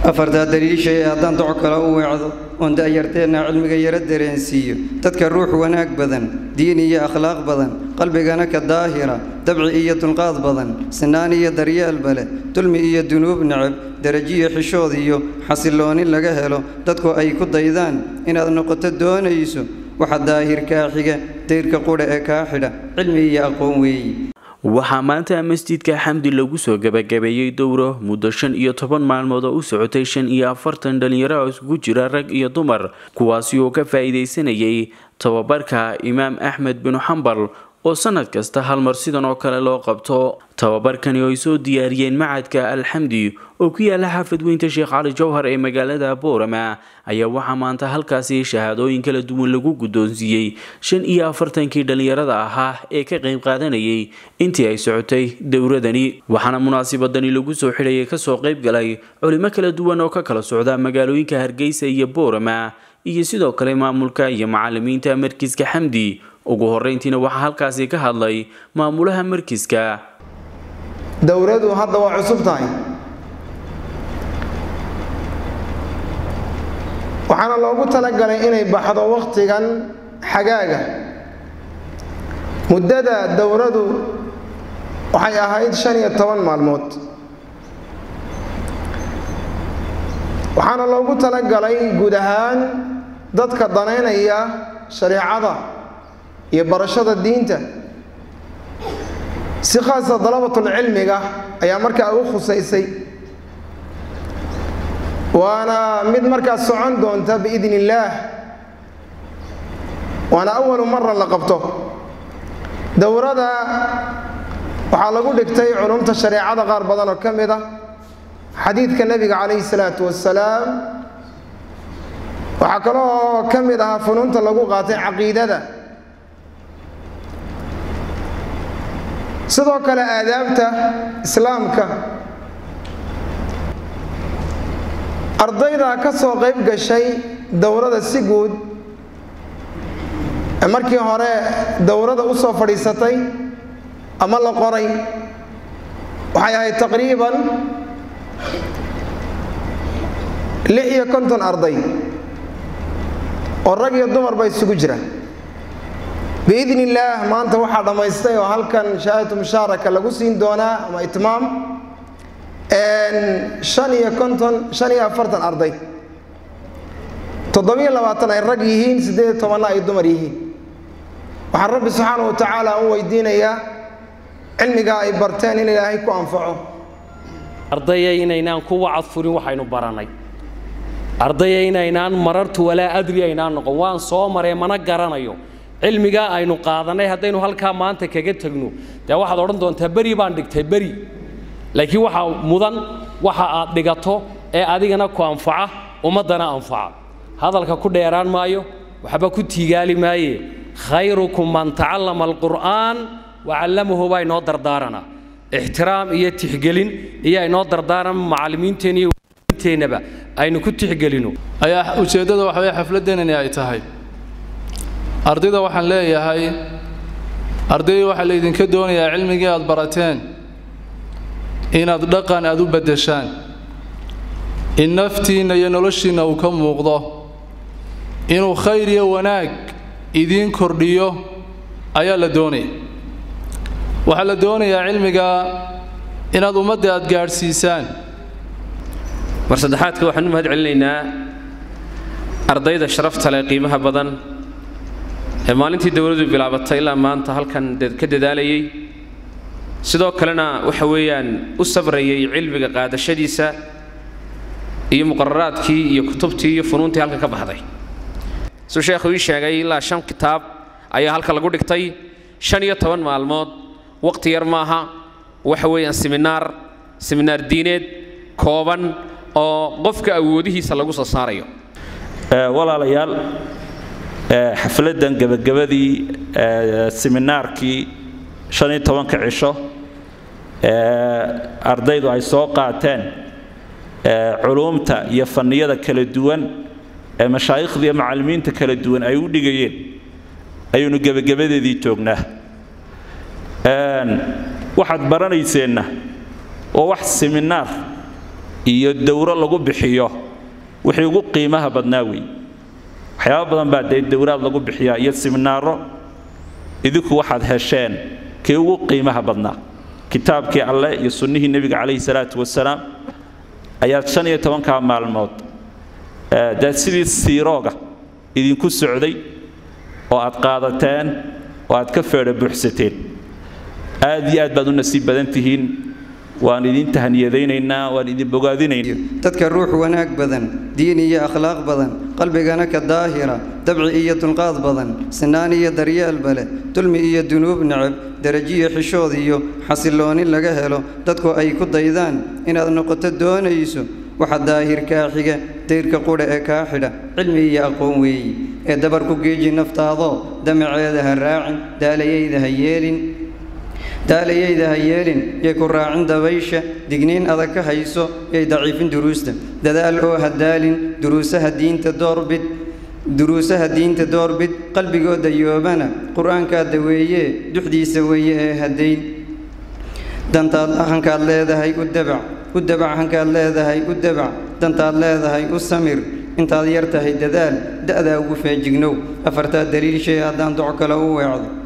afartaa daliishay haddaan doco kale u weecdo oon da'yarteenna cilmiga yaro dareensiiyo dadka ruux wanaag badan diin iyo akhlaaq badan qalbigana ka daahira dabci iyo dulqaad badan sinaan iyo daryeelba leh dulmi iyo dunuub necab derajiyo xishood iyo xasillooni laga helo dadku ay ku daydaan inaad noqoto doonayso waxa daahir kaa xiga dayrka qudha ee kaa xidha cilmi iyo aqoon weeyi waxaa maanta masjidka xamdi lagu soo gabagabeeyey dowro muddo shan iyo toban maalmood oo u socotay shan iyo afartan dhalinyaro oo isugu jira rag iyo dumar kuwaasi oo ka faa'iidaysanayay tababarka imaam axmed binu xambal oo sanad kasta hal mar sidan oo kale loo qabto tababarkani oo ay soo diyaariyeen macadka alxamdi oo ku yaala xaafad weynta sheekh cali jowhar ee magaalada boorama ayaa waxaa maanta halkaasi shahaadooyin kala duwan lagu guddoonsiiyey shan iyo afartankii dhallinyarada ahaa ee ka qayb qaadanayay intii ay socotay dowradani waxaana munaasibadani lagu soo xidhayay kasoo qayb galay culimo kala duwan oo ka kala socda magaalooyinka hargeysa iyo boorama iyo sidoo kale maamulka iyo macalimiinta markiska xamdi ugu horeyntiina waxaa halkaasi ka hadlay maamulaha markiska dowladu hadda waa cusub tahay waxaana loogu talagalay inay baxdo wakhtigan xagaaga muddada dowladu waxay ahayd shan iyo toban maalmood waxaana loogu talagalay guud ahaan dadka danaynaya shareecada iyo barashada diinta si khaasa dalabatulcilmiga ayaa markaa u khusaysay waana mid markaas socon doonta biidn illaah waana awalu mara la qabto dowrada waxaa lagu dhigtay culumta shareecada qaar badan oo ka mid ah xadiidka nebiga calayhi salaatu wassalaam waxaa kaloo ka mid ahaa funuunta lagu qaatay caqiidada sidoo kale aadaabta islaamka ardayda ka soo qayb gashay dowrada si guud ee markii hore dowrada u soo fadhiisatay ama la qoray waxay ahayd taqriiban lix iyo konton arday oo rag iyo dumarba isugu jira biidn illaah maanta waxaa dhammaystay oo halkan shahaadatu mushaaraka lagu siin doonaa ama itmaam shan iyo konton shan iyo afartan arday toddobiyo labaatan ay rag yihiin siddeed iyo tobanna ay dumar yihiin waxaan rabbi subxaana wa tacaala u weydiinayaa cilmigaa ay barteen in ilaahay ku anfaco ardaya inaynaan ku wacad furin waxaynu barannay ardaya inaynaan marartu walaa adri aynaan noqon waan soo maree mana garanayo cilmigaa aynu qaadanay haddaynu halkaa maanta kaga tegno dee waxaad odhan doontaa beri baan dhigtay beri laakiin waxaa mudan waxa aad dhigato ee adigana ku anfaca ummaddana anfaca hadalka ku dheeraan maayo waxba ku tiigaali maaye khayrukum man tacallama alqur'aan wacallamahu baa inoo dardaaranaa ixtiraam iyo tixgelin iyo inoo dardaaran macallimiinteena iyo teennaba aynu ku tixgelino ayaa ujeeddada waxa weye xafladeenani ay tahay ardayda waxaan leeyahay ardayda waxaa laydinka doonayaa cilmigii aad barateen inaad dhaqan aad u beddeshaan in naftiinna iyo noloshiinna uu ka muuqdo inuu khayr iyo wanaag idiin kordhiyo ayaa la doonaya waxaa la doonayaa cilmiga inaad ummadda aad gaadhsiisaan mar saddexaadka waxaan u mahad celinaynaa ardayda sharafta leh qiimaha badan ee maalintii dowladdu bilaabatay ilaa maanta halkan ka dadaalayay sidoo kalena waxa weeyaan u sabrayay cilmiga qaadashadiisa iyo muqararaadkii iyo kutubtii iyo funuuntii halka ka baxday suu sheekhu ii sheegay ilaa shan kitaab ayaa halka lagu dhigtay shan iyo toban maalmood waqti yar maaha waxa weeyaan siminaar siminaar diineed kooban oo qofka awoodihiisa lagu soo saarayo walaalayaal xafladdan gebagabadii siminaarkii shan iyo tobanka cisho ardaydu ay soo qaateen culuumta iyo fanniyada kala duwan ee mashaayikhda iyo macallimiinta kala duwan ay u dhigayeen ayaynu gebagabadeedii joognaa waxaad baranayseenna waa wax siminaar iyo dowro lagu bixiyo wixii ugu qiimaha badnaa weeye waxyaaba badan baa dee dowraad lagu bixiyaa iyo siminaaro idinku waxaad hesheen kii ugu qiimaha badnaa kitaabkii alleh iyo sunnihii nebiga calayhi salaatu wasalaam ayaad shan iyo tobankaa maalmood dee sidii siirooga idinku socday oo aad qaadateen oo aad ka feedha buuxsateen aad iyo aad baad u nasiib badan tihiin waan idin tahaniyadaynaynaa waan idin bogaadinaynaa dadka ruux wanaag badan diin iyo akhlaaq badan qalbigana ka daahira dabci iyo dulqaad badan sinaan iyo daryeelba leh dulmi iyo dunuub necab derajiyo xishood iyo xasillooni laga helo dadku ay ku daydaan inaad noqoto doonayso waxa daahir kaa xiga dayrka qudha ee kaa xidha cilmi iyo aqoon weeyi ee dabar ku geeji naftaadoo damaceeda ha raacin daalayayda ha yeelin daalayayda ha yeelin yay ku raacin dabaysha digniin adag ka hayso yay daciifin duruusta dadaal oo ha daalin duruusaha diinta doorbid duruusaha diinta doorbid qalbigooda yoobana qur-aankaada weeye duxdiisa weeye ee hadayn dantaad hankaad leedahay u dabac u dabac hankaad leedahay u dabac dantaad leedahay u samir intaad yar tahay dadaal da'daa ugu feejignow afartaa daliil shay haddaan doc kale u weecdo